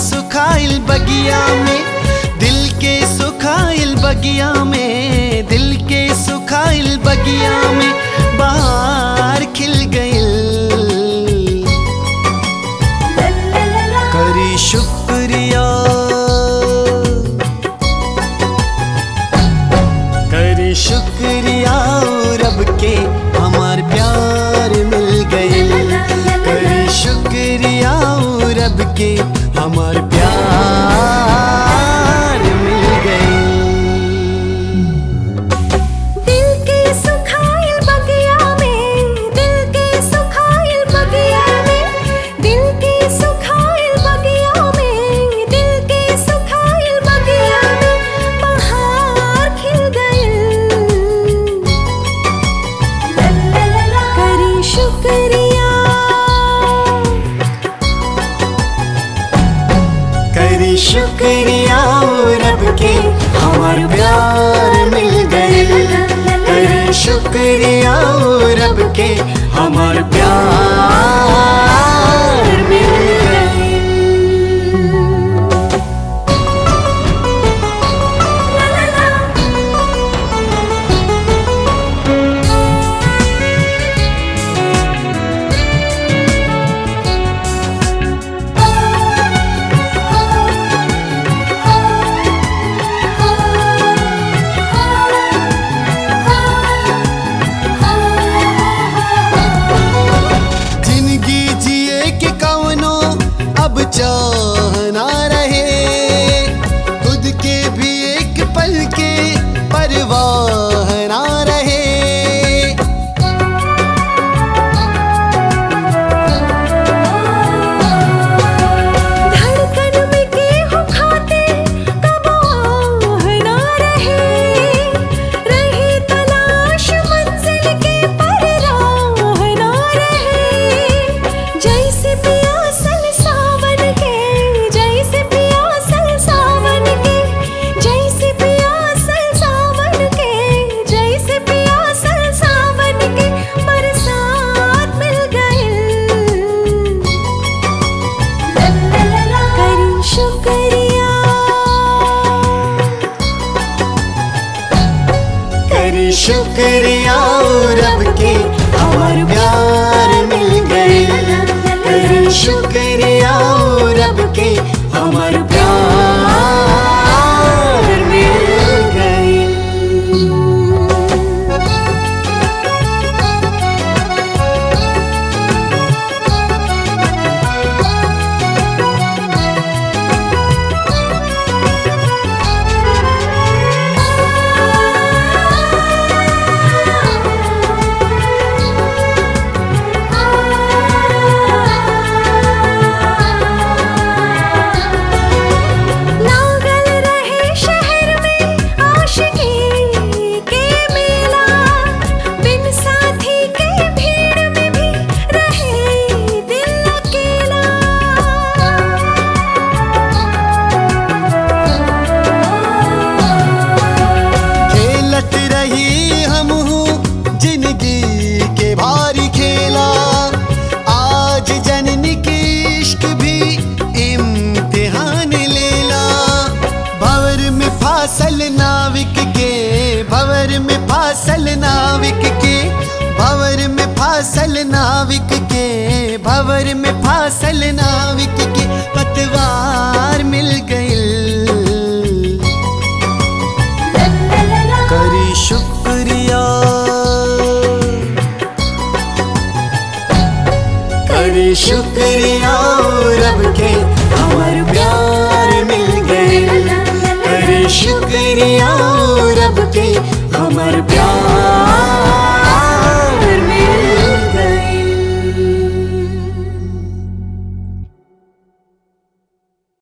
सुखाइल बगिया में दिल के सुखाइल बगिया में दिल के सुखाइल बगिया में बाहर खिल गइल करी शुक्रिया करी शुक्रिया रब के हमार प्यार मिल गइल करी शुक्रिया रब के हमार प्यार मिल गइल दिल के सुखाइल बगिया में दिल के सुखाइल बगिया में दिल के सुखाइल बगिया में दिल के सुखाइल बगिया में बहार खिल गइल करी शुक्रिया करी शुक्रिया रब के हमार प्यार मिल गइल करी शुक्रिया रब के हमार प्यार मिल गइल जिंदगी जिए के कवनो अब चाह ना रहे खुद के भी एक पल के परवाह ना रहे धड़कन में गेहूं खाते कब आह ना रहे रही तलाश मंजिल के पर राह ना रहे जैसे पियासल सावन के जैसे पियासल सावन के जैसे पियासल सावन के जैसे पियासल सावन के बरसात मिल गइल करी शुक्रिया करी शुक्रिया रब के हमार प्यार मिल गए करी शुक्रिया रब के हमार प्यार मिल गए लागल रहे शहर में आशिकी के मेला बिन साथी के भीड़ में भी रहे दिल अकेला खेलत रही हम जिंदगी के भारी खेला आज जननी की इश्क भी इम्तिहान लेला भवर में फासल नाविक के भवर में फासल नाविक के भवर में फासल नाविक के भवर में फासल नाविक के पतवार मिल गइल करी शुक्रिया करी शुक्रिया रब के हमार प्यार मिल गए करी शुक्रिया रब के हमार प्यार